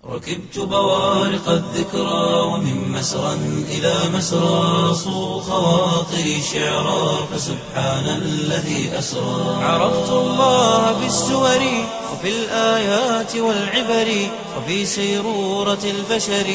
ركبت بوارق الذكرى ومن مسرى إلى مسرى صو خواطري شعرا فسبحان الذي أسرى عرفت الله بالسور وفي الآيات والعبر وفي سيرورة البشر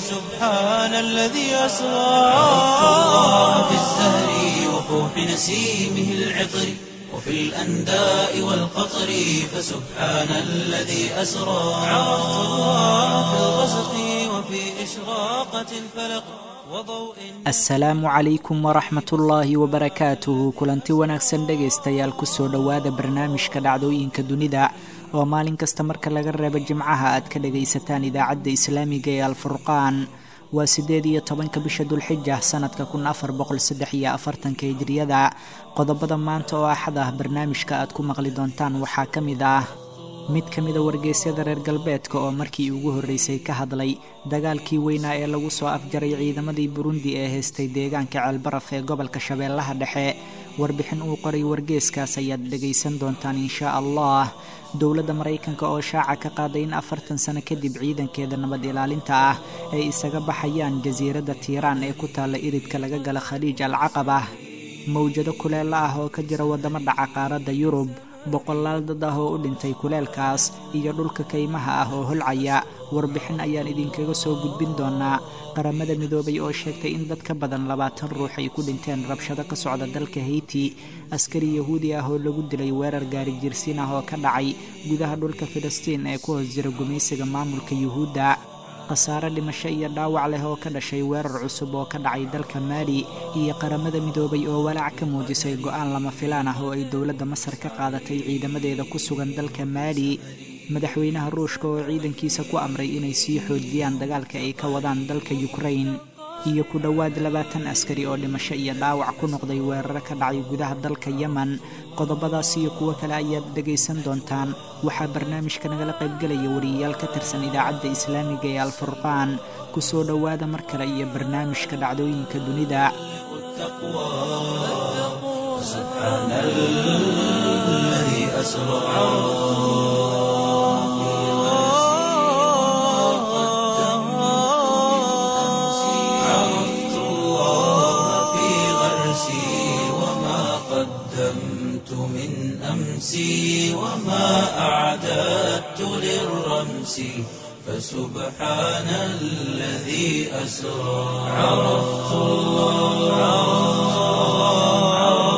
فسبحان الذي أسرى عرفت الله بالزهر وفوح نسيمه العطر وفي الأنداء والقطر فسبحان الذي أسرى عرفت الله في الغسق وفي إشراقة الفلق وضوء asalaamu calaykum waraxmat ullaahi wabarakaatuhu kulanti wanaagsan dhegaystayaal kusoo dhowaada barnaamijka dhacdooyinka dunida oo maalin kasta marka laga reebo jimcaha aad ka dhagaysataan idaacadda islaamiga ee alfurqaan waa siddeed iyo tobanka bisha dulxija sanadka kun afar boqol saddex iyo afartanka hijriyada qodobada maanta oo axad ah barnaamijka aad ku maqli doontaan waxaa ka mid ah mid ka mida wargeysyada reer galbeedka oo markii ugu horreysay ka hadlay dagaalkii weynaa ee lagu soo afjaray ciidamadii burundi ee haystay deegaanka ceelbaraf ee gobolka shabeellaha dhexe warbixin uu qoray wargeeskaas ayaad dhegaysan doontaan inshaa allah dowladda maraykanka oo shaaca ka qaaday in afartan sano kadib ciidankeeda nabad ilaalinta ah ay isaga baxayaan jasiiradda tiiraan ee ku taalla iridka laga gala khaliij al caqaba mawjado kuleela ah oo ka jira waddamo dhaca qaaradda yurub boqolaal dad ah oo u dhintay kuleelkaas iyo dhulka kaymaha ah oo holcaya warbixin ayaan idinkaga soo gudbin doonaa qaramada midoobay oo sheegtay in dad ka badan labaatan ruux ay ku dhinteen rabshado ka socda dalka hayti askari yahuudi ah oo lagu dilay weerar gaari jirsiin ah oo ka dhacay gudaha dhulka filistiin ee ku hoos jira gumaysiga maamulka yuhuudda khasaare dhimasho iyo dhaawac leh oo ka dhashay weerar cusub oo ka dhacay dalka maali iyo qaramada midoobay oo walaac ka muujisay go-aan lama filaan ah oo ay dowladda masar ka qaadatay ciidamadeeda ku sugan dalka maali madaxweynaha ruushka oo ciidankiisa ku amray inay sii xoojiyaan dagaalka ay ka wadaan dalka yukrain iyo ku dhowaad labaatan askari oo dhimasho iyo dhaawac ku noqday weeraro ka dhacay gudaha dalka yemen qodobadaas iyo kuwo kale ayaad dhegaysan doontaan waxaa barnaamijka nagala qaybgelaya wariyayaal ka tirsan idaacadda islaamiga ee alfurqaan kusoo dhowaada mar kale iyo barnaamijka dhacdooyinka dunida سبحان الذي أسرى عرفت الله في غرسي وما قدمت من أمسي وما أعددت للرمس فسبحان الذي أسرى عرفت الله عرفت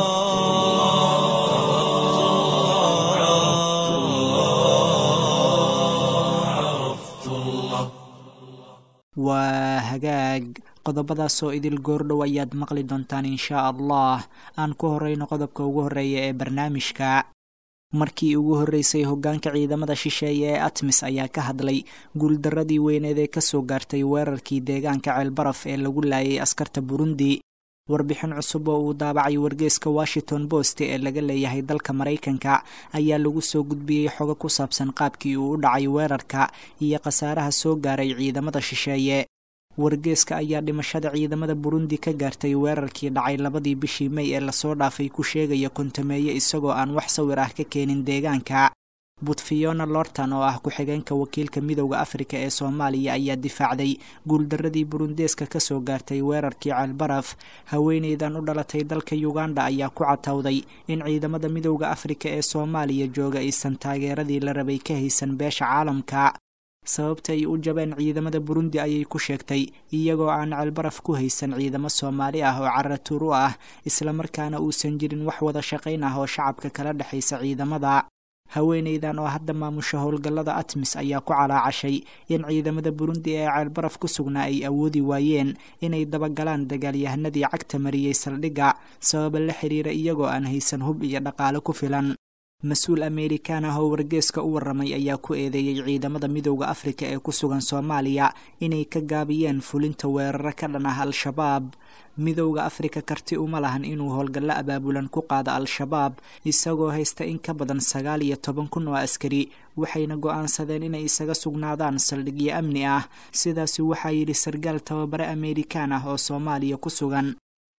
الله عرفت الله waa hagaag qodobadaasoo idil goordhow ayaad maqli doontaan inshaa allah aan ku horeyno qodobka ugu horreeya ee barnaamijka markii ugu horreysay hoggaanka ciidamada shisheeye ee atmis ayaa ka hadlay guuldarradii weyneed ee kasoo gaartay weerarkii deegaanka ceelbaraf ee lagu laayay askarta burundi warbixin cusub oo uu daabacay wargeeska washington post ee laga leeyahay dalka maraykanka ayaa lagu soo gudbiyey xogo ku saabsan qaabkii uu u dhacay weerarka iyo khasaaraha soo gaaray ciidamada shisheeye wargeeska ayaa dhimashada ciidamada burundi ka gaartay weerarkii dhacay labadii bishii mey ee lasoo dhaafay ku sheegaya kontameeye isagoo aan wax sawir ah ka keenin deegaanka butfiona lortan oo ah ku-xigeenka wakiilka midowda afrika ee soomaaliya ayaa difaacday guuldaradii burundeeska kasoo gaartay weerarkii ceelbaraf haweeneydan u dhalatay dalka uganda ayaa ku catowday in ciidamada midowda afrika ee soomaaliya jooga aysan taageeradii la rabay ka haysan beesha caalamka sababta ay u jabeen ciidamada burundi ayay ku sheegtay iyagoo aan ceelbaraf ku haysan ciidamo soomaali ah oo caratuur u ah islamarkaana uusan jirin wax wada shaqayn ah oo shacabka kala dhexaysa ciidamada haweeneydan oo hadda maamusha howlgallada atmis ayaa ku calaacashay in ciidamada burundi ee ceelbaraf ku sugnaa ay awoodi waayeen inay dabagalaan dagaalyahanadii cagta mariyey saldhigga sababa la xiriira iyagoo aan haysan hub iyo dhaqaale ku filan mas-uul ameerikaan ah oo wargeeska u warramay ayaa ku eedeeyey ciidamada midowda afrika ee ku sugan soomaaliya inay ka gaabiyeen fulinta weeraro ka dhan ah al-shabaab midowda afrika karti uma lahan inuu howlgallo abaabulan ku qaado al-shabaab isagoo haysta in ka badan sagaal iyo toban kun oo askari waxayna go-aansadeen inay isaga sugnaadaan saldhigyo amni ah sidaasi waxaa yidhi sargaal tababare ameerikaan ah oo soomaaliya ku sugan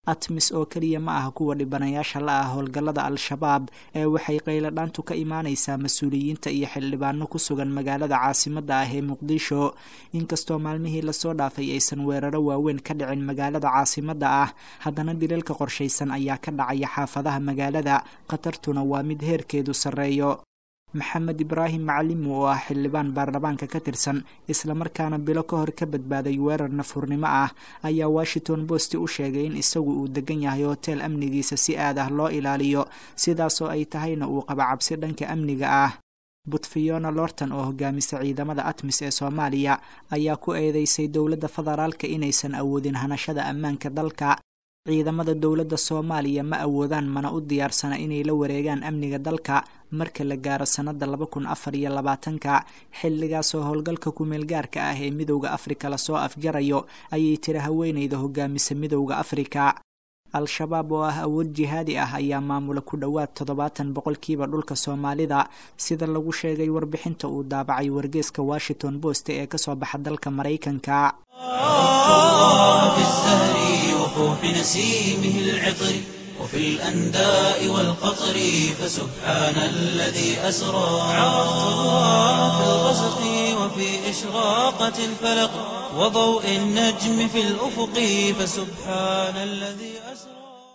atmis oo keliya ma aha kuwa dhibanayaasha la ah howlgallada al-shabaab ee waxay qayladhaantu ka imaanaysaa mas-uuliyiinta iyo xildhibaano ku sugan magaalada caasimadda ah ee muqdisho inkastoo maalmihii lasoo dhaafay aysan weeraro waaweyn ka dhicin magaalada caasimadda ah haddana dilalka qorshaysan ayaa ka dhacaya xaafadaha magaalada khatartuna waa mid heerkeedu sarreeyo maxamed ibraahim macalimu oo ah xildhibaan baarlamaanka ka tirsan islamarkaana bilo ka hor ka badbaaday weerar nafurnimo ah ayaa washington post u sheegay in isagu uu degan yahay hoteel amnigiisa si aad ah loo ilaaliyo sidaasoo ay tahayna uu qaba cabsi dhanka amniga ah butfiona lorton oo hogaamisa ciidamada atmis ee soomaaliya ayaa ku eedeysay dowladda federaalka inaysan awoodin hanashada ammaanka dalka ciidamada dowladda soomaaliya ma awoodaan mana u diyaarsana inay la wareegaan amniga dalka marka la gaaro sannadda laba kun afar iyo labaatanka xilligaasoo howlgalka kumeel gaarka ah ee midowda afrika lasoo afjarayo ayay tiri haweeneyda hogaamisa midowda afrika al-shabaab oo ah awood jihaadi ah ayaa maamula ku dhowaad toddobaatan boqolkiiba dhulka soomaalida sida lagu sheegay warbixinta uu daabacay wargeeska washington post ee kasoo baxa dalka maraykanka وفي الأنداء والقطر فسبحان الذي أسرى عرفت الله في الغسق وفي إشراقة الفلق وضوء النجم في الأفق فسبحان الذي أسرى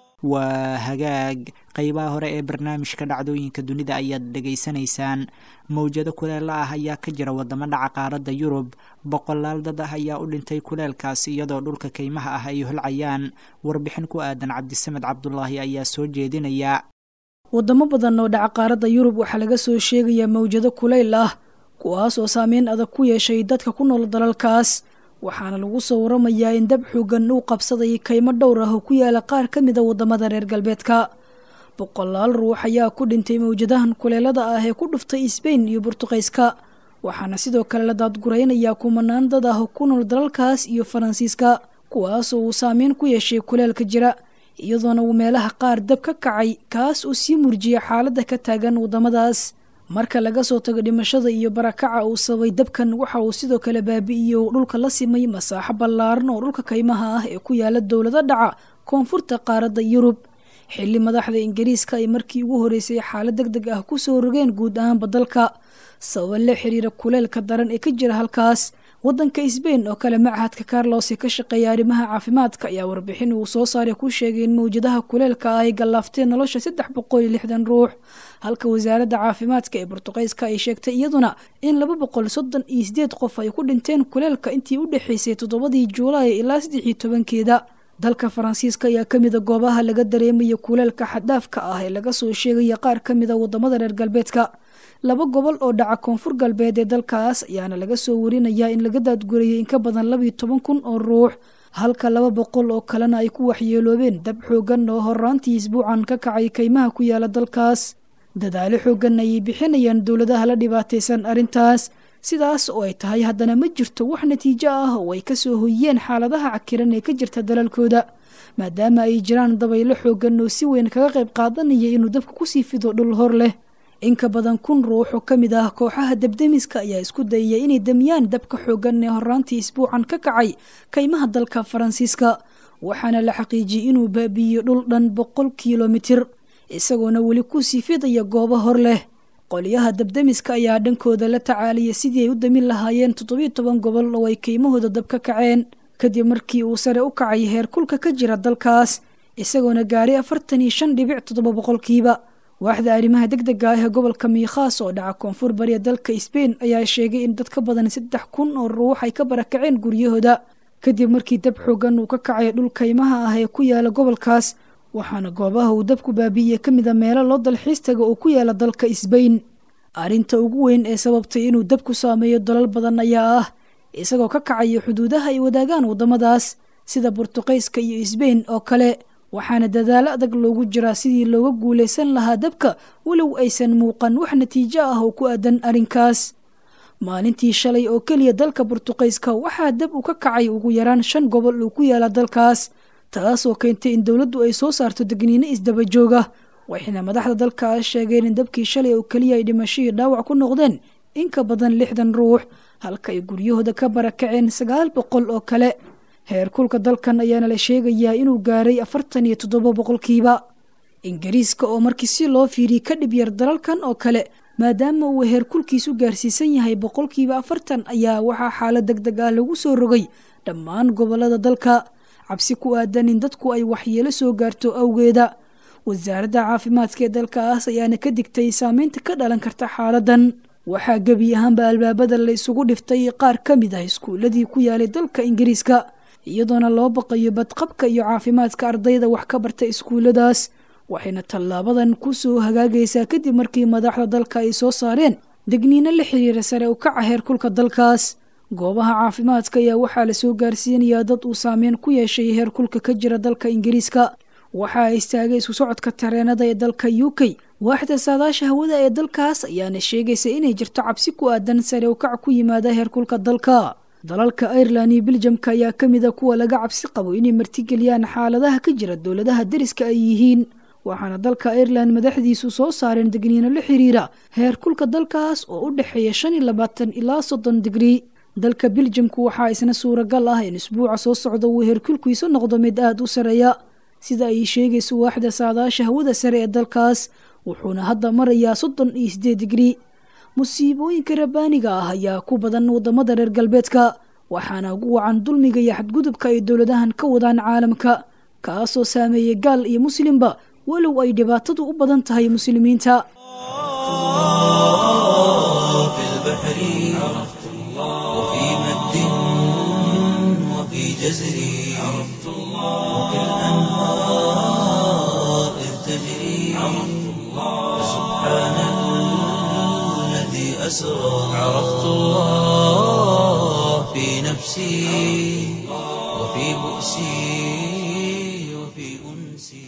waa hagaag qeybaha hore ee barnaamijka dhacdooyinka dunida ayaad dhegaysanaysaan mawjado kuleela ah ayaa ka jira wadamo dhaca qaaradda yurub boqolaal dad ah ayaa u dhintay kuleelkaas iyadoo dhulka keymaha ah ay holcayaan warbixin ku aadan cabdisamed cabdulaahi ayaa soo jeedinaya wadamo badan oo dhaca qaaradda yurub waxaa laga soo sheegayaa mawjado kuleyl ah kuwaas oo saameyn adag ku yeeshay dadka ku nool dalalkaas waxaana lagu soo waramayaa in dab xoogan uu qabsaday kaymo dhowr ah oo ku yaala qaar ka mida wadamada reer galbeedka boqolaal ruux ayaa ku dhintay mawjadahan kuleelada ah ee ku dhuftay sbain iyo burtuqayska waxaana sidoo kale la daadguraynayaa kumanaan dad ah oo ku nool dalalkaas iyo faransiiska kuwaasoo uu saameyn ku yeeshay kuleelka jira iyadoona uu meelaha qaar dab ka kacay kaas oo sii murjiya xaaladda ka taagan wadamadaas marka laga soo tago dhimashada iyo barakaca uu sababay dabkan waxa uu sidoo kale baabi'iyey oo dhulka la simay masaaxo ballaaran oo dhulka kaymaha ah ee ku yaala dowlado dhaca koonfurta qaaradda yurub xilli madaxda ingiriiska ay markii ugu horeysay xaalad deg deg ah ku soo rogeen guud ahaanba dalka sababa la xiriira kuleelka daran ee ka jira halkaas waddanka sbain oo kale machadka carlos ee ka shaqeeya arrimaha caafimaadka ayaa warbixin uu soo saaray ku sheegay in mawjadaha kuleelka ah ay gallaafteen nolosha saddex boqol iyo lixdan ruux halka wasaaradda caafimaadka ee burtuqayska ay sheegtay iyaduna in laba boqol soddon iyo sideed qof ay ku dhinteen kuleelka intii u dhexaysay toddobadii juulaay ilaa saddex iyo tobankeeda dalka faransiiska ayaa ka mida goobaha laga dareemaya kuleelka xaddaafka ah ee laga soo sheegaya qaar ka mida wadamada reer galbeedka laba gobol oo dhaca koonfur galbeed ee dalkaas ayaana laga soo warinayaa in laga daadgurayay in ka badan labiyo toban kun oo ruux halka laba boqol oo kalena ay ku waxyeeloobeen dab xoogan oo horaantii isbuucan ka kacay kaymaha ku yaala dalkaas dadaalo xoogan ayay bixinayaan dowladaha la dhibaataysan arrintaas sidaas oo ay tahay haddana ma jirto wax natiijo ah oo ay kasoo hoyiyeen xaaladaha cakiran ee ka jirta dalalkooda maadaama ay jiraan dabaylo xoogan oo si weyn kaga qayb qaadanaya inuu dabka kusii fido dhul hor leh inka badan kun ruux oo ka mid ah kooxaha debdemiska ayaa isku dayaya inay demiyaan dabka xoogan ee horaantii isbuucan ka kacay kaymaha dalka faransiiska waxaana la xaqiijiyey inuu baabi'iyo dhul dhan boqol kilomitir isagoona weli kusii fidaya goobo hor leh qolyaha dabdemiska ayaa dhankooda la tacaalaya sidii ay u damin lahaayeen toddobiyo toban gobol oo ay kaymahooda dab ka kaceen kadib markii uu sare u kacay heer kulka ka jira dalkaas isagoona gaaray afartan iyo shan dhibic toddoba boqolkiiba waaxda arrimaha deg dega ah ee gobolka miikhaas oo dhaca koonfur bariya dalka sbain ayaa sheegay in dad ka badan saddex kun oo ruux ay ka barakaceen guryahooda kadib markii dab xoogan uu ka kacay dhul kaymaha ah ee ku yaala gobolkaas waxaana goobaha uu dabku baabi'iye ka mida meelo loo dalxiis taga oo ku yaala dalka sbain arrinta ugu weyn ee sababtay inuu dabku saameeyo dalal badan ayaa ah isagoo ka kacaya xuduudaha ay wadaagaan waddamadaas sida burtuqayska iyo sbain oo kale waxaana dadaalo adag loogu jiraa sidii looga guulaysan lahaa dabka walow aysan muuqan wax natiijo ah oo ku aadan arrinkaas maalintii shalay oo keliya dalka burtuqayska waxaa dab u ka kacay ugu yaraan shan gobol uu ku yaala dalkaas taasoo keentay in dowladdu ay soo saarto degniino isdaba jooga waxayna madaxda dalkaas sheegeen in dabkii shalay oo keliya ay dhimashadii dhaawac ku noqdeen in ka badan lixdan ruux halka ay guryahooda ka barakaceen sagaal boqol oo kale heerkulka dalkan ayaana la sheegayaa inuu gaaray afartan iyo toddoba boqolkiiba ingiriiska oo markii si loo fiiriyey ka dhib yar dalalkan oo kale maadaama uu heerkulkiisu gaarsiisan yahay boqolkiiba afartan ayaa waxaa xaalad deg deg ah lagu soo rogay dhammaan gobolada dalka cabsi ku aadan in dadku ay waxyeelo soo gaarto awgeeda wasaaradda caafimaadka ee dalkaas ayaana ka digtay saameynta ka dhalan karta xaaladan waxaa gebi ahaanba albaabada la isugu dhiftay qaar ka mid ah iskuuladii ku yaalay dalka ingiriiska iyadoona loo baqayo badqabka iyo caafimaadka ardayda wax ka barta iskuulladaas waxayna tallaabadan ku soo hagaagaysaa kadib markii madaxda dalka ay soo saareen degniino la xiriira sare u kaca heerkulka dalkaas goobaha caafimaadka ayaa waxaa lasoo gaarsiinayaa dad uu saameyn ku yeeshay heerkulka ka jira dalka ingiriiska waxaa istaagay isku socodka tareenada ee dalka u k waaxda saadaasha hawada ee dalkaas ayaana sheegaysa inay jirto cabsi ku aadan sare u kac ku yimaada heerkulka dalka dalalka irelan iyo biljamka ayaa ka mid a kuwa laga cabsi qabo inay martigeliyaan xaaladaha ka jira dowladaha deriska ay yihiin waxaana dalka irelan madaxdiisu soo saareen degniino la xiriira heerkulka dalkaas oo u dhexeeya shan iyo labaatan ilaa soddon digrii dalka biljamku waxaa isna suuragal ah in isbuuca soo socda uu heerkulkiisu noqdo mid aada u sareeya sida ay sheegayso waaxda saadaasha hawada sare ee dalkaas wuxuuna hadda marayaa soddon iyo siddeed digrii musiibooyinka rabbaaniga ah ayaa ku badan wadamada reer galbeedka waxaana ugu wacan dulmiga iyo xadgudubka ay dowladahan ka wadaan caalamka kaasoo saameeyey gaal iyo muslimba walow ay dhibaatadu u badan tahay muslimiinta في البحر عرفت الله وفي مد وفي جزر عرفت الله وفي الأنهار إذ تجري عرفت الله سبحان الذي أسرى عرفت الله في نفسي وفي بؤسي وفي أنسي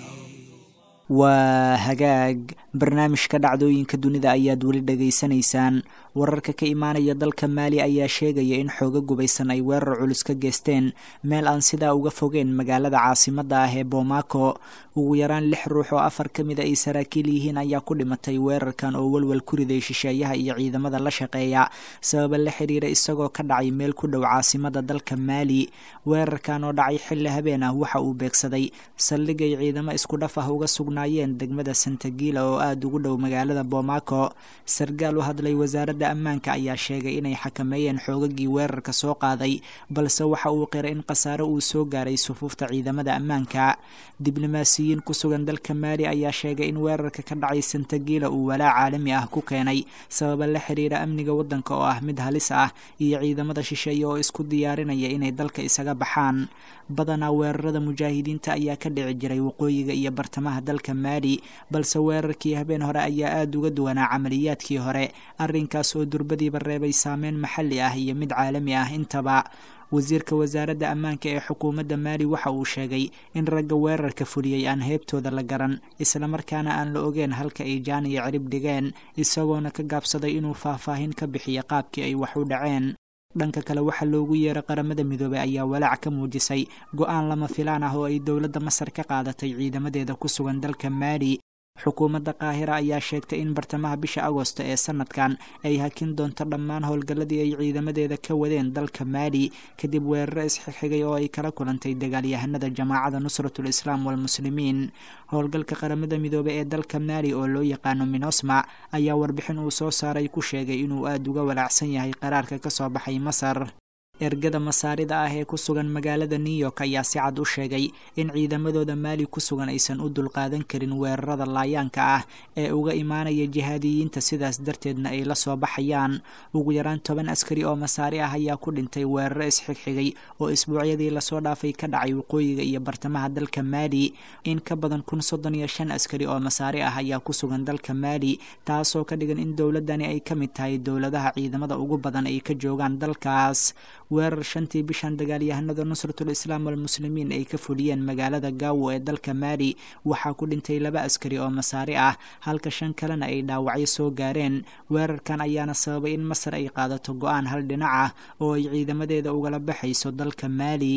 waa hagaag barnaamijka dhacdooyinka dunida ayaad weli dhegaysanaysaan wararka ka imaanaya dalka maali ayaa sheegaya in xooga gubaysan ay weerar culus ka geysteen meel aan sidaa uga fogeen magaalada caasimadda ah ee bomaako ugu yaraan lix ruux oo afar ka mid a ay saraakiil yihiin ayaa ku dhimatay weerarkan oo welwel ku riday shisheeyaha iyo ciidamada la shaqeeya sababa la xiriira isagoo ka dhacay meel ku dhow caasimada dalka maali weerarkan oo dhacay xilli habeen ah waxa uu beegsaday saldhigay ciidamo isku dhaf ah uga sugnaayeen degmada santagila oo aada ugu dhow magaalada bomaako sargaal u hadlay wasaaradda ammaanka ayaa sheegay inay xakameeyeen xoogagii weerarka soo qaaday balse waxa uu qiray in khasaare uu soo gaaray sufuufta ciidamada ammaanka diblomaasiyiin ku sugan dalka maali ayaa sheegay in weerarka ka dhacay santagila uu walaac caalami ah ku keenay sababa la xiriira amniga waddanka oo ah mid halis ah iyo ciidamada shisheeye oo isku diyaarinaya inay dalka isaga baxaan badanaa weerarada mujaahidiinta ayaa ka dhici jiray waqooyiga iyo bartamaha dalka maali balse weerarkii habeen hore ayaa aada uga duwanaa camaliyaadkii hore arrinkaas oo durbadiiba reebay saameyn maxalli ah iyo mid caalami ah intaba wasiirka wasaaradda ammaanka ee xukuumadda maali waxa uu sheegay in ragga weerarka fuliyey aan heebtooda la garan islamarkaana aan la ogeen halka ay jaan iyo cirib dhigeen isagoona ka gaabsaday inuu faahfaahin ka bixiyo qaabkii ay wax u dhaceen dhanka kale waxaa loogu yeeray qaramada midoobey ayaa walaac ka muujisay go-aan lama filaan ah oo ay dowladda masar ka qaadatay ciidamadeeda ku sugan dalka maali xukuumadda qaahira ayaa sheegtay in bartamaha bisha agosto ee sanadkan ay hakin doonto dhammaan howlgalladii ay ciidamadeeda ka wadeen dalka maali kadib weeraro isxigxigay oo ay kala kulantay dagaalyahanada jamaacada nusratul islaam walmuslimiin howlgalka qaramada midoobey ee dalka maali oo loo yaqaano minosma ayaa warbixin uu soo saaray ku sheegay inuu aada uga walaacsan yahay qaraarka ka soo baxay masar ergada masaarida ah ee ku sugan magaalada new york ayaa si cad u sheegay in ciidamadooda maali ku sugan aysan u dulqaadan karin weerarada laayaanka ah ee uga imaanaya jihaadiyiinta sidaas darteedna ay la soo baxayaan ugu yaraan toban askari oo masaari ah ayaa ku dhintay weeraro isxigxigay oo isbuucyadii lasoo dhaafay ka dhacay waqooyiga iyo bartamaha dalka maali in ka badan kun soddon iyo shan askari oo masaari ah ayaa ku sugan dalka maali taasoo ka dhigan in dowladani ay ka mid tahay dowladaha ciidamada ugu badan ay ka joogaan dalkaas weerar shantii bishan dagaalyahanada nusratul islaam walmuslimiin ay ka fuliyeen magaalada gaawo ee dalka maali waxaa ku dhintay laba askari oo masaari ah halka shan kalena ay dhaawacyo soo gaareen weerarkan ayaana sababay in masar ay qaadato go-aan hal dhinac ah oo ay ciidamadeeda ugala baxayso dalka maali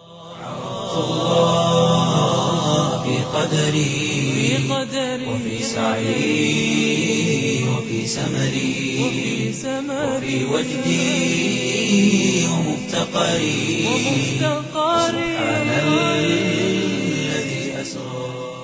في قدري وفي سعي وفي سمري وفي وجدي ومفتقري ومفتقري سبحان الذي أسرى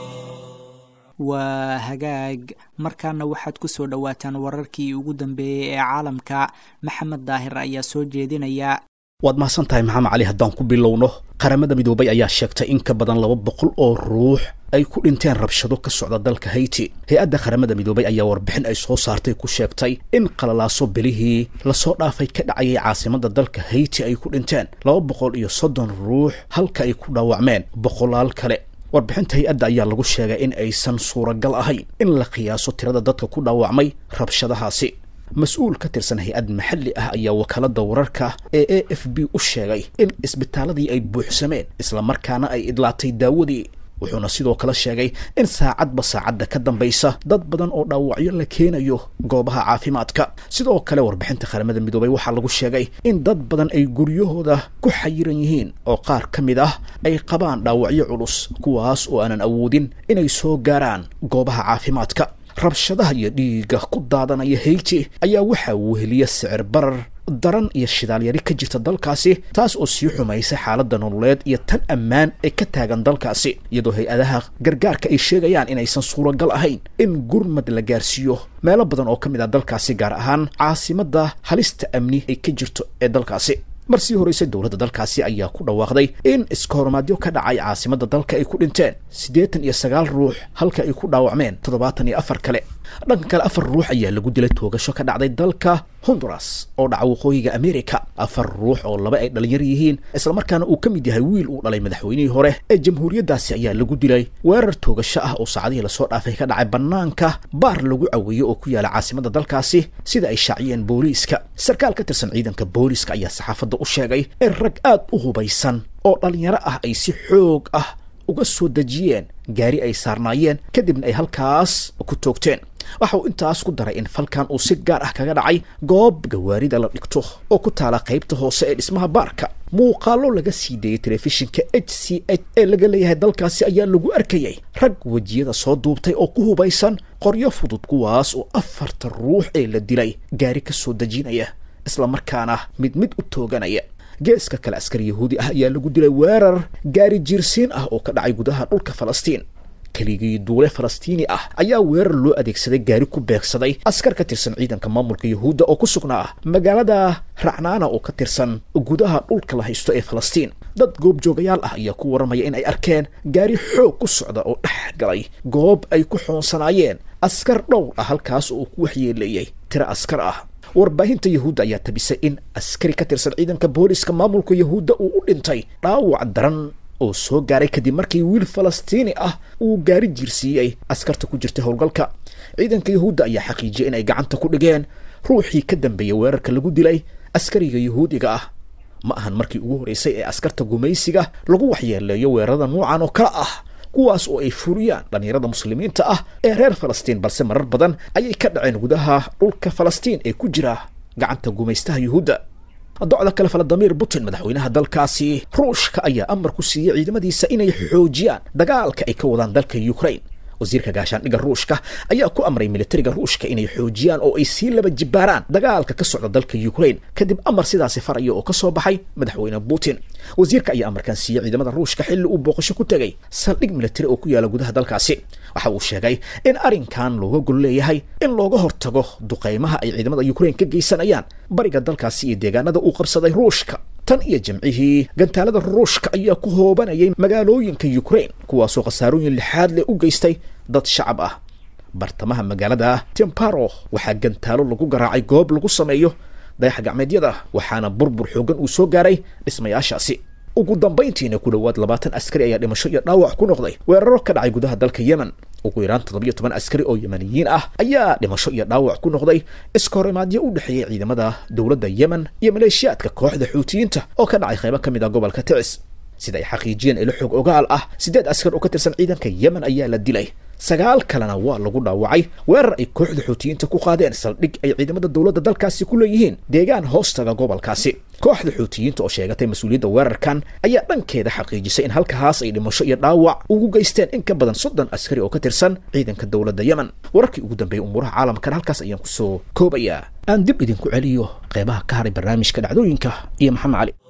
waa hagaag markaana waxaad ku soo dhowaataan wararkii ugu dambeeyey ee caalamka maxamed daahir ayaa soo jeedinaya waad mahadsan tahay maxamed cali haddaan ku bilowno qaramada midoobay ayaa sheegtay in ka badan laba boqol oo ruux ay ku dhinteen rabshado ka socda dalka hayti hay-adda qaramada midoobay ayaa warbixin ay soo saartay ku sheegtay in qalalaaso bilihii lasoo dhaafay ka dhacayay caasimada dalka hayti ay ku dhinteen laba boqol iyo soddon ruux halka ay ku dhaawacmeen boqolaal kale warbixinta hay-adda ayaa lagu sheegay in aysan suuragal ahayn in la qiyaaso tirada dadka ku dhaawacmay rabshadahaasi mas-uul ka tirsan hay-ad maxalli ah ayaa wakaalada wararka ee a f b u sheegay in isbitaaladii ay buuxsameen islamarkaana ay idlaatay daawadii wuxuuna sidoo kale sheegay in saacadba saacadda ka dambaysa dad badan oo dhaawacyo la keenayo goobaha caafimaadka sidoo kale warbixinta qaramada midoobay waxaa lagu sheegay in dad badan ay guryahooda ku xayiran yihiin oo qaar ka mid ah ay qabaan dhaawacyo culus kuwaas oo aanan awoodin inay soo gaaraan goobaha caafimaadka rabshadaha iyo dhiigga ku daadanaya hayti ayaa waxaa weheliya sicir barar daran iyo shidaalyari ka jirta dalkaasi taas oo sii xumaysay xaaladda nololeed iyo tan ammaan ee ka taagan dalkaasi iyadoo hay-adaha gargaarka ay sheegayaan inaysan suuragal ahayn in gurmad la gaarsiiyo meelo badan oo ka mid ah dalkaasi gaar ahaan caasimadda halista amni ay ka jirto ee dalkaasi mar sii horeysay dowladda dalkaasi ayaa ku dhawaaqday in iskahormaadyo ka dhacay caasimadda dalka ay ku dhinteen siddeetan iyo sagaal ruux halka ay ku dhaawacmeen toddobaatan iyo afar kale dhanka kale afar ruux ayaa lagu dilay toogasho ka dhacday dalka honduras oo dhaca waqooyiga america afar ruux oo laba ay dhalinyar yihiin islamarkaana uu ka mid yahay wiil uu dhalay madaxweynihii hore ee jamhuuriyaddaasi ayaa lagu dilay weerar toogasho ah oo saacadihii lasoo dhaafay ka dhacay bannaanka baar lagu caweeyo oo ku yaala caasimadda dalkaasi sida ay shaaciyeen booliiska sarkaal ka tirsan ciidanka booliiska ayaa saxaafadda u sheegay in rag aad u hubaysan oo dhalinyaro ah ay si xoog ah uga soo dejiyeen gaari ay saarnaayeen kadibna ay halkaas ku toogteen waxa uu intaas ku daray in falkan uu si gaar ah kaga dhacay goob gawaarida la dhigto oo ku taala qaybta hoose ee dhismaha baarka muuqaalo laga sii deeyey telefishinka h c h ee laga leeyahay dalkaasi ayaa lagu arkayay rag wejiyada soo duubtay oo ku hubaysan qoryo fudud kuwaas oo afarta ruux ee la dilay gaari ka soo dejinaya islamarkaana mid mid u tooganaya geeska kale askari yahuudi ah ayaa lagu dilay weerar gaari jiirsiin ah oo ka dhacay gudaha dhulka falastiin keligii duule falastiini ah ayaa weerar loo adeegsaday gaari ku beegsaday askar ka tirsan ciidanka maamulka yahuudda oo ku sugnaa magaalada racnaana oo ka tirsan gudaha dhulka la haysto ee falastiin dad goobjoogayaal ah ayaa ku warramaya in ay arkeen gaari xoog ku socda oo dhex galay goob ay ku xoonsanaayeen askar dhowr ah halkaas oo uu ku waxyeeleeyey tiro askar ah warbaahinta yahuudda ayaa tabisay in askari ka tirsan ciidanka booliska maamulka yahuudda uu u dhintay dhaawac daran oo soo gaaray kadib markii wiil falastiini ah uu gaari jiirsiiyey askarta ku jirtay howlgalka ciidanka yahuudda ayaa xaqiijiyay in ay gacanta ku dhigeen ruuxii ka dambeeyay weerarka lagu dilay askariga yahuudiga ah ma ahan markii ugu horreysay ee askarta gumaysiga lagu waxyeeleeyo weerarada noocan oo kale ah kuwaas oo ay furiyaan dhallinyarada muslimiinta ah ee reer falastiin balse marar badan ayay ka dhaceen gudaha dhulka falastiin ee ku jira gacanta gumaystaha yuhuudda docda kale valadimir putin madaxweynaha dalkaasi ruushka ayaa amar ku siiyey ciidamadiisa inay xoojiyaan dagaalka ay ka wadaan dalka ukraine wasiirka gaashaandhigga ruushka ayaa ku amray militariga ruushka inay xoojiyaan oo ay sii laba jibaaraan dagaalka ka socda dalka ukraine kadib amar sidaasi faraya oo ka soo baxay madaxweyne putin wasiirka ayaa amarkan siiyey ciidamada ruushka xilli uu booqasho ku tegay saldhig militari oo ku yaala gudaha dalkaasi waxa uu sheegay in arrinkan looga gol leeyahay in looga hortago duqaymaha ay ciidamada ukraine ka geysanayaan bariga dalkaasi iyo deegaanada uu qabsaday ruushka tan iyo jimcihii gantaalada ruushka ayaa ku hoobanayay magaalooyinka ukraine kuwaasoo khasaarooyin lixaad leh u geystay dad shacab ah bartamaha magaalada temparo waxaa gantaalo lagu garaacay goob lagu sameeyo dayax gacmeedyada waxaana burbur xoogan uu soo gaaray dhismayaashaasi ugu dambayntiina ku dhowaad labaatan askari ayaa dhimasho iyo dhaawac ku noqday weeraro ka dhacay gudaha dalka yemen ugu yaraan toddobiyo toban askari oo yemaniyiin ah ayaa dhimasho iyo dhaawac ku noqday iska horimaadyo u dhexeeyay ciidamada dowladda yemen iyo maleeshiyaadka kooxda xuutiyiinta oo ka dhacay qaybo ka mid ah gobolka ticis sida ay xaqiijiyeen ilo xog ogaal ah siddeed askar oo ka tirsan ciidanka yemen ayaa la dilay sagaal kalena waa lagu dhaawacay weerar ay kooxda xuutiyiinta ku qaadeen saldhig ay ciidamada dowladda dalkaasi ku leeyihiin deegaan hoostaga gobolkaasi kooxda xuutiyiinta oo sheegatay mas-uuliyadda weerarkan ayaa dhankeeda xaqiijisay in halkaas ay dhimasho iyo dhaawac ugu geysteen in ka badan soddon askari oo ka tirsan ciidanka dowladda yemen wararkii ugu dambeeyay umuuraha caalamkan halkaas ayaan kusoo koobayaa aan dib idinku celiyo qeybaha ka haray barnaamijka dhacdooyinka iyo maxamed cali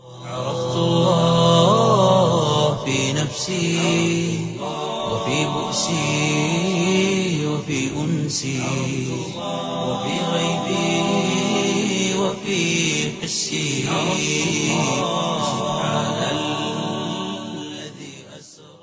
عرفت الله في نفسي وفي بؤسي وفي أنسي وفي غيبي وفي حسي سبحان الذي أسرى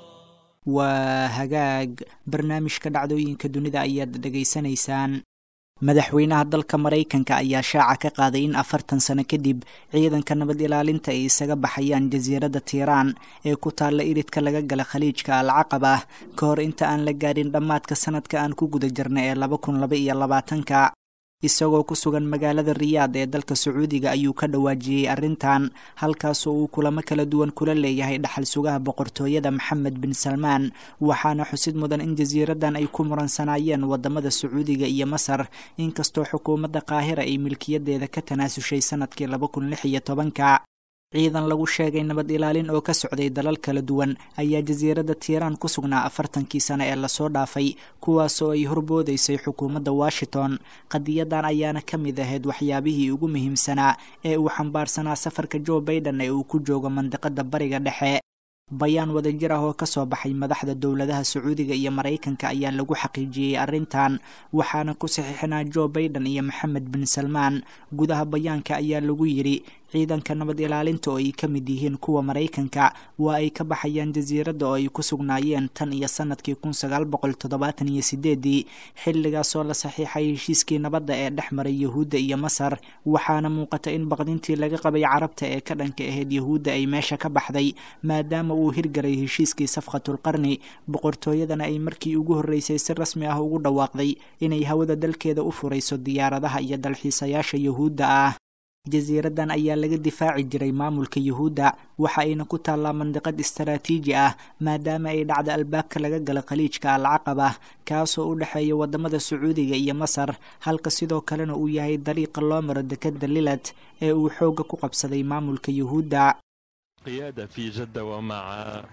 waa hagaag barnaamijka dhacdooyinka dunida ayaad dhegaysanaysaan madaxweynaha dalka maraykanka ayaa shaaca ka qaaday in afartan sano kadib ciidanka nabad ilaalinta ay isaga baxayaan jasiiradda tiiraan ee ku taalla iridka laga gala khaliijka alcaqab ah ka hor inta aan la gaadhin dhammaadka sanadka aan ku guda jirnay ee laba kun laba iyo labaatanka isagoo ku sugan magaalada riyaad ee dalka sacuudiga ayuu ka dhawaajiyey arrintan halkaasoo uu kulamo kala duwan kula leeyahay dhaxal sugaha boqortooyada maxamed bin salmaan waxaana xusid mudan in jasiiradan ay ku muransanaayeen wadamada sacuudiga iyo masar inkastoo xukuumadda qaahira ay milkiyadeeda ka tanaasushay sanadkii laba kun lix iyo tobanka ciidan lagu sheegay nabad ilaalin oo ka socday dalal kala duwan ayaa jasiiradda tiiraan ku sugnaa afartankii sano ee lasoo dhaafay kuwaasoo ay horboodaysay xukuumadda washington qadiyadan ayaana ka mid ahayd waxyaabihii ugu muhiimsanaa ee uu xambaarsanaa safarka joe baiden ee uu ku joogo mandiqada bariga dhexe bayaan wadajir ah oo kasoo baxay madaxda dowladaha sacuudiga iyo maraykanka ayaa lagu xaqiijiyey arrintan waxaana ku saxiixinaa joe baiden iyo maxamed bin salmaan gudaha bayaanka ayaa lagu yidhi ciidanka nabad ilaalinta oo ay ka mid yihiin kuwa maraykanka waa ay ka baxayaan jasiiradda oo ay ku sugnaayeen tan iyo sanadkii kun sagaal boqol toddobaatan iyo sideedii xilligaasoo la saxiixay heshiiskii nabadda ee dhex maray yahuudda iyo masar waxaana muuqata in baqdintii laga qabay carabta ee ka dhanka ahayd yahuudda ay meesha ka baxday maadaama uu hirgalay heshiiskii safqatulqarni boqortooyadana ay markii ugu horreysay si rasmi ah ugu dhawaaqday inay hawada dalkeeda u furayso diyaaradaha iyo dalxiisayaasha yahuudda ah jasiiradan ayaa laga difaaci jiray maamulka yuhuudda waxa ayna ku taallaa mandiqad istaraatiiji ah maadaama ay dhacda albaabka laga gala khaliijka alcaqaba kaasoo u dhexeeya wadamada sacuudiga iyo masar halka sidoo kalena uu yahay dariiqa loo maro dekeda lilad ee uu xoogga ku qabsaday maamulka yuhuudda قيادة في جدة ومع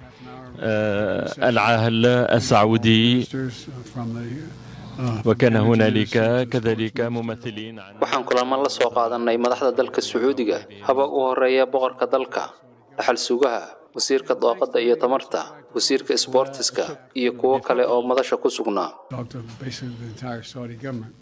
آه، العاهل السعودي وكان هنالك كذلك ممثلين عن waxaan kulamo la soo qaadanay madaxda dalka sacuudiga haba u horeeya boqorka dalka dhaxal sugaha wasiirka dooqadda iyo tamarta wasiirka isboortiska iyo kuwo kale oo madasha ku sugnaa talked to basically the entire Saudi government.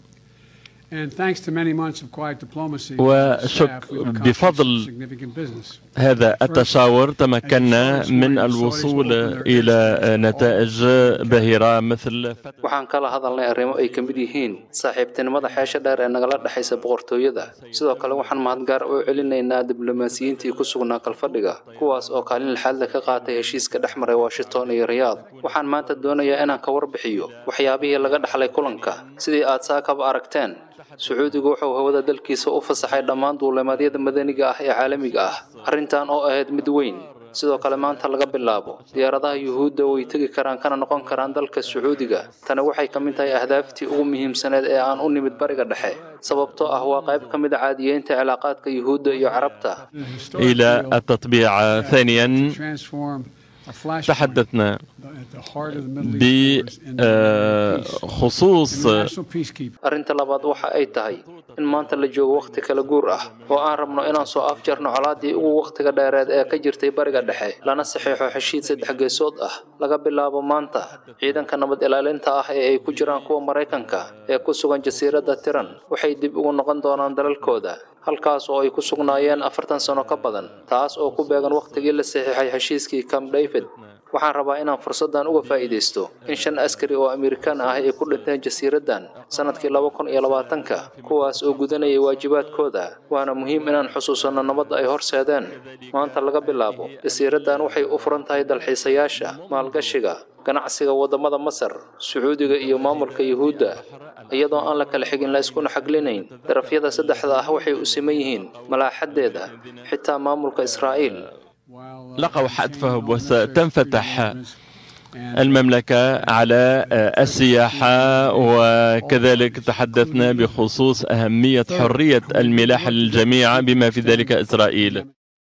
And thanks to many months of quiet diplomacy, وشك- staff, we've accomplished بفضل significant business. هذا التشاور تمكنا من الوصول إلى نتائج باهرة مثل فتح waxaan kala hadalnay arrimo ay ka mid yihiin saaxiibtinimada xeesha dheer ee nagala dhexaysa boqortooyada sidoo kale waxaan mahadgaar u celinaynaa diblomaasiyiintii ku sugnaa kalfadhiga kuwaas oo kaalin lixaadle ka qaatay heshiiska dhex maray washington iyo riyaad waxaan maanta doonayaa inaan ka warbixiyo waxyaabihii laga dhaxlay kulanka sidii aad saakaba aragteen sacuudigu wuxuu hawada dalkiisa u fasaxay dhammaan duulimadyada madaniga ah ee caalamiga ah arrintan oo ahayd mid weyn sidoo kale maanta laga bilaabo diyaaradaha yuhuudda way tegi karaan kana noqon karaan dalka sacuudiga tani waxay ka mid tahay ahdaaftii ugu muhiimsaneed ee aan u nimid bariga dhexe sababtoo ah waa qayb ka mid a caadiyeynta cilaaqaadka yuhuudda iyo carabta إلى التطبيع ثانيا Transform a flash تحدثنا at the heart of the Middle East wars into peace. بخصوص International peacekeeper. arrinta labaad waxa ay tahay in maanta la joogo wakhti kala guur ah oo aan rabno inaan soo afjarno colaadii ugu wakhtiga dheereed ee ka jirtay bariga dhexe lana saxiixo heshiis saddex geesood ah laga bilaabo maanta ciidanka nabad ilaalinta ah ee ay ku jiraan kuwa maraykanka ee ku sugan jasiiradda tiran waxay dib ugu noqon doonaan dalalkooda halkaas oo ay ku sugnaayeen afartan sano ka badan taas oo ku beegan wakhtigii la saxiixay heshiiskii camp david waxaan rabaa inaan fursaddan uga faa'iidaysto in shan askari oo amerikaan ah ay ku dhinteen jasiiraddan sanadkii laba kun iyo labaatanka kuwaas oo gudanayay waajibaadkooda waana muhiim inaan xusuusanno nabadda ay horseedeen maanta laga bilaabo jasiiraddan waxay u furan tahay dalxiisayaasha maalgashiga ganacsiga waddamada masar sacuudiga iyo maamulka yuhuudda iyadoo aan la kala xigin la iskuna xaglinayn darafyada saddexda ah waxay u siman yihiin malaaxadeeda xitaa maamulka israa'iil While, uh, لقوا حتفهم وستنفتح and المملكة على السياحة وكذلك تحدثنا بخصوص أهمية حرية الملاحة للجميع بما في ذلك إسرائيل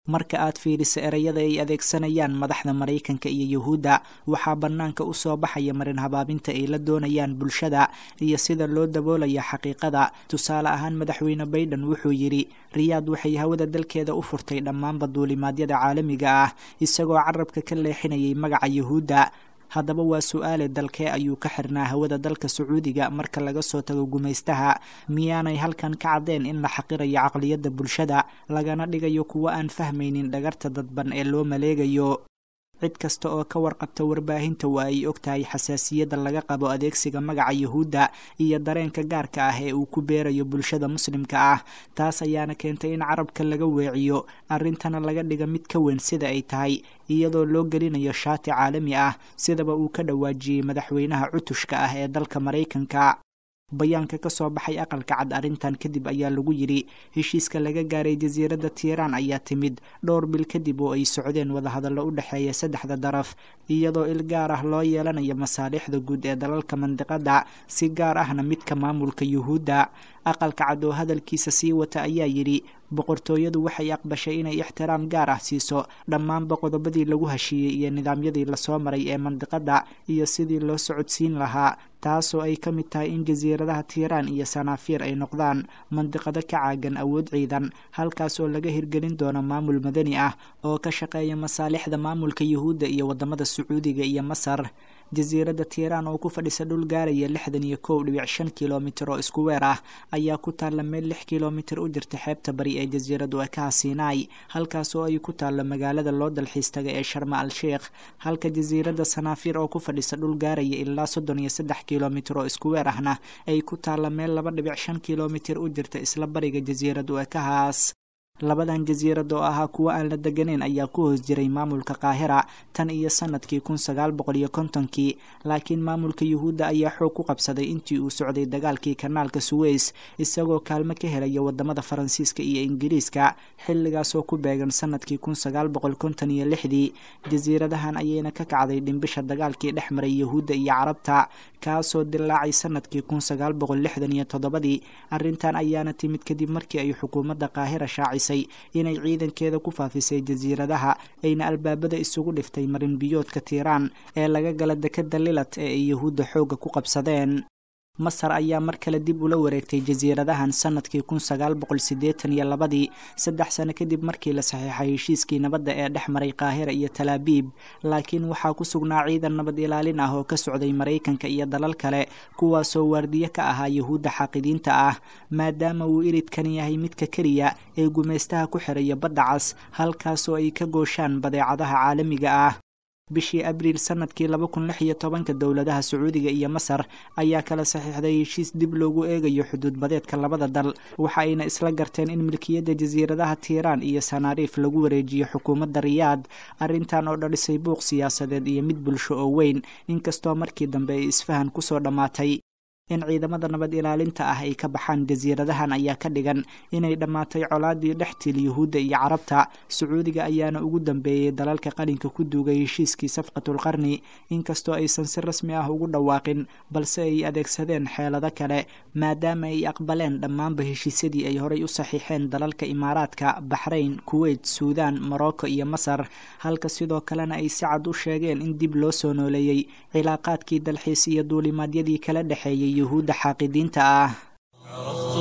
marka aad fiiriso ereyada ay adeegsanayaan madaxda maraykanka iyo yuhuudda waxaa bannaanka u soo baxaya marin habaabinta ay la doonayaan bulshada iyo sida loo daboolaya xaqiiqada tusaale ahaan madaxweyne baiden wuxuu yidhi riyaad waxay hawada dalkeeda u furtay dhammaanba duulimaadyada caalamiga ah isagoo carabka ka leexinayay magaca yuhuudda haddaba waa su-aale dalkee ayuu ka xirnaa hawada dalka sacuudiga marka laga soo tago gumaystaha miyaanay halkan ka caddeen in la xaqirayo caqliyadda bulshada lagana dhigayo kuwo aan fahmaynin dhagarta dadban ee loo maleegayo cid kasta oo ka warqabta warbaahinta waa ay og tahay xasaasiyadda laga qabo adeegsiga magaca yuhuudda iyo dareenka gaarka ah ee uu ku beerayo bulshada muslimka ah taas ayaana keentay in carabka laga weeciyo arrintana laga dhiga mid ka weyn sida ay tahay iyadoo loo gelinayo shaati caalami ah sidaba uu ka dhawaajiyey madaxweynaha cutushka ah ee dalka maraykanka bayaanka ka soo baxay aqalka cad arrintan kadib ayaa lagu yidhi heshiiska laga gaaray jasiiradda tiiraan ayaa timid dhowr bil kadib oo ay socdeen wadahadallo u dhexeeya saddexda daraf iyadoo il gaar ah loo yeelanayo masaalixda guud ee dalalka mandiqadda si gaar ahna midka maamulka yuhuudda aqalka cad oo hadalkiisa sii wata ayaa yidhi boqortooyadu waxay aqbashay inay ixtiraam gaar ah siiso dhammaanba qodobadii lagu heshiiyey iyo nidaamyadii lasoo maray ee mandiqadda iyo sidii loo socodsiin lahaa taasoo ay ka mid tahay in jasiiradaha tiiraan iyo sanaafiir ay noqdaan mandiqado ka caagan awood ciidan halkaas oo laga hirgelin doono maamul madani ah oo ka shaqeeya masaalixda maamulka yuhuudda iyo wadamada sacuudiga iyo masar jasiiradda tiiraan oo ku fadhisa dhul gaaraya lixdan iyo kow dhibic shan kilomitir oo isku weer ah ayaa ku taalla meel lix kilomitir u jirta xeebta bari ee jasiiradu ekaha sinai halkaas oo ay ku taallo magaalada loo dalxiis taga ee sharma al sheikh halka jasiiradda sanaafiir oo ku fadhisa dhul gaaraya ilaa soddon iyo saddex kilomitir oo isku weer ahna ay ku taalla meel laba dhibic shan kilomitir u jirta isla bariga jasiiradu ekahaas labadan jasiirad oo ahaa kuwo aan la deganeyn ayaa ku hoos jiray maamulka qaahira tan iyo sanadkii kun sagaal boqol iyo kontonkii laakiin maamulka yuhuudda ayaa xoog ku qabsaday intii uu socday dagaalkii kanaalka suweys isagoo kaalmo ka helaya wadamada faransiiska iyo ingiriiska xilligaasoo ku beegan sanadkii kun sagaal boqol konton iyo lixdii jasiiradahan ayayna ka kacday dhimbisha dagaalkii dhex maray yuhuudda iyo carabta kaasoo dilaacay sanadkii kun sagaal boqol lixdan iyo toddobadii arrintan ayaana timid kadib markii ay xukuumadda qaahira shaacisay inay ciidankeeda ku faafisay jasiiradaha ayna albaabada isugu dhiftay marin biyoodka tiiraan ee laga gala dekadda lilat ee ay yuhuudda xoogga ku qabsadeen masar ayaa mar kale dib ula wareegtay jasiiradahan sanadkii kun sagaal boqol siddeetan iyo labadii saddex sano kadib markii la saxiixay heshiiskii nabadda ee dhex maray qaahira iyo talaabiib laakiin waxaa ku sugnaa ciidan nabad ilaalin ah oo ka socday maraykanka iyo dalal kale kuwaasoo waardiye ka ahaa yuhuudda xaaqidiinta ah maadaama uu iridkan yahay midka keliya ee gumaystaha ku xiraya badda cas halkaasoo ay ka gooshaan badeecadaha caalamiga ah bishii abriil sanadkii laba kun lix iyo tobanka dowladaha sacuudiga iyo masar ayaa kala saxiixday heshiis dib loogu eegayo xuduud badeedka labada dal waxa ayna isla garteen in milkiyadda jasiiradaha tiiraan iyo sanaariif lagu wareejiyo xukuumadda riyaad arrintan oo dhalisay buuq siyaasadeed iyo mid bulsho oo weyn inkastoo markii dambe ay isfahan kusoo dhammaatay in ciidamada nabad ilaalinta ah ay ka baxaan jasiiradahan ayaa ka dhigan inay dhammaatay colaadii dhextil yuhuudda iyo carabta sacuudiga ayaana ugu dambeeyey dalalka qalinka ku duugay heshiiskii safqatulqarni inkastoo aysan si rasmi ah ugu dhawaaqin balse ay adeegsadeen xeelado kale maadaama ay aqbaleen dhammaanba heshiisyadii ay horay u saxiixeen dalalka imaaraadka baxrayn kuweyt suudaan morocco iyo masar halka sidoo kalena ay si cad u sheegeen in dib loo soo nooleeyey cilaaqaadkii dalxiis iyo duulimaadyadii kala dhexeeyey yuhuudda xaaqidiinta ah عرفت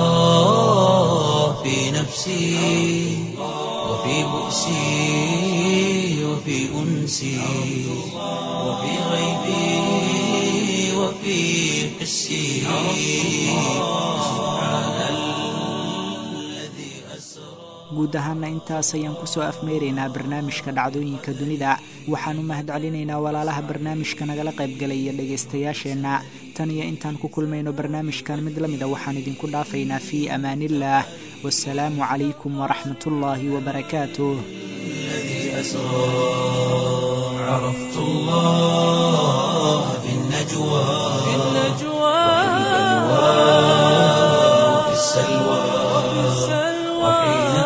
الله في نفسي وفي بؤسي وفي أنسي وفي غيبي وفي حسي سبحان الذي أسرى guud ahaana intaas ayaan kusoo afmeeraynaa barnaamijka dhacdooyinka dunida waxaan u mahad celinaynaa walaalaha barnaamijka nagala qaybgalay iyo dhegaystayaasheenna tan iyo intaan ku kulmayno barnaamijkan mid la mida waxaan idinku dhaafaynaa fii amaaniillaah wasalaamu calaykum waraxmatullaahi wabarakaatuh الذي أسرى عرفت الله في النجوى في النجوى وفي السلوى وحين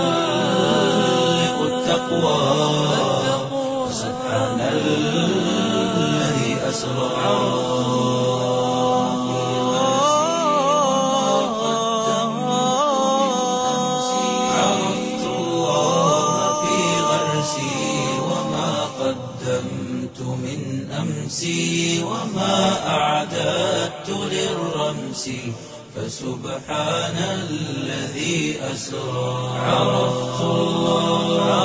تحلق التقوى سبحان الذي أسرى عرفت الله أمسي وما أعددت للرمس فسبحان الذي أسرى عرفت الله